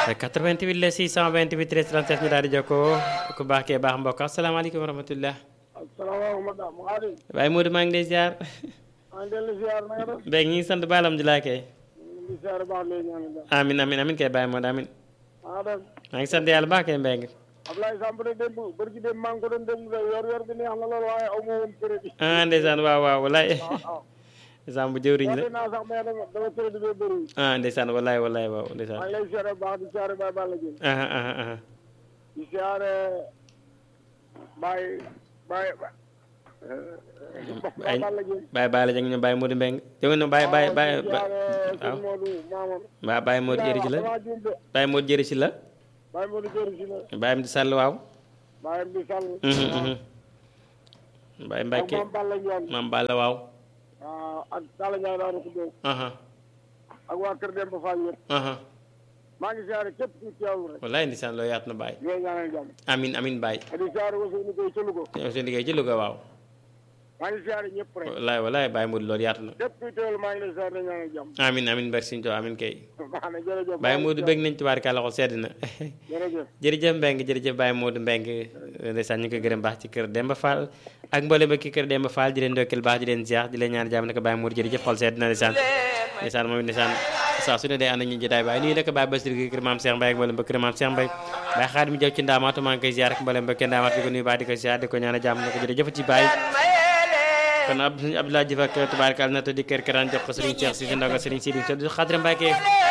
88 la 628 13 37 ñu daal di jokkoo ku baax kee baax mbokk asalaamaaleykum wa rahmatullah asalaamaaleykum Aliou. waaye Modou maa ngi lay ziar. maa ngi dellu ziar na nga def. Mbengue ñu ngi sant ba alhamdulilah kay. ñu ngi ziar baax lay ñaanal daal. amin amin amin kay bàyyi Modou amin maa def. maa ngi sant yàlla baax kay Mbengue. Ablaye Samb de démb bërki démb maa ngi ko doon démb de yor yor bi neex na lool waaye aw ma woon crédit. ah ndeysaan waaw waaw walaay. waaw. ndeysaan bu jëwriñ la. woote naa sax mais dama dama crédit bee bëriwul. ah ndeysaan walaay walaay waaw maa ndeysaan. ngi lay ziar baax di ziar Baye Balla Dieng. ah ah ah di ziar Baye Baye Baye ay Balla Dieng. bàyyi bàyyi la jëng ñu bàyyi Modou Mbengue jóge na bàyyi bàyyi bàyyi di ziar waaw sëñ Modou Maamam. waaw bàyyi Modou jëri ci la damaa juum de. bàyyi Modou jëri ci la Baye Modou Dior si la. bàyyi am di sàll waaw Baye Mbi Sall. Mhm, mhm. bàyyi ak Mbacke Mame Balla Ndione. maam Balla waaw waaw ak Talla Ndiaye daal ko dóor. aha ak waa Kër Demba Fall yëpp. aha maa ngi ziare képp ku teewlu rek. wallaay ndeysaan loo yaatu na bàyyi ñooy ñaanal jàmm. amin amin bàyyi di ziare aussi ñu koy ca Louga. seen liggéey ci Louga waaw maa ngi ziare ñëpp rek. wallaay wallaay bàyyi Modou loolu yaatu na képp ku teewlu maa ngi lay ziare di ñaanal jàmm. amin amin merci Sëñ Tuubaa amin kay baax na jërëjëf. bàyyi Modou bëgg nañ tubaarkàlla xol sedd na jërëjëf. jërëjëf Mbengue jërëjëf Baye Modou Mbengue ndeysaan ñu ngi koy gërëm baax ci kër Demba Fall ak mboolem ba ki kër Demba Fall di leen ndokkeel baax di leen ziar di leen ñaan jàmm naka Baye Modou jërëjëf xol sedd na ndeysaan ndeysaan moom it ndeysaan saa su ne day ànd ak ñu jotaay waaye nii la ko Baye Bassirou gi kër Maam Cheikh Mbaye ak mboolem ba kër Maam Cheikh Mbaye Baye Xaadim jaw ci ndaamaatu maa ngi koy ziar ak mboolem ba kenn ndaamaatu di ko nuyu baax di ko ziar di ko ñaan jàmm naka jërëjëf ci Baye kon ab Abdoulaye Diouf ak tubaarkàlla na te di kër Karaan jox ko Serigne Cheikh si ndaw nga Serigne Sidi Xadra Mbacke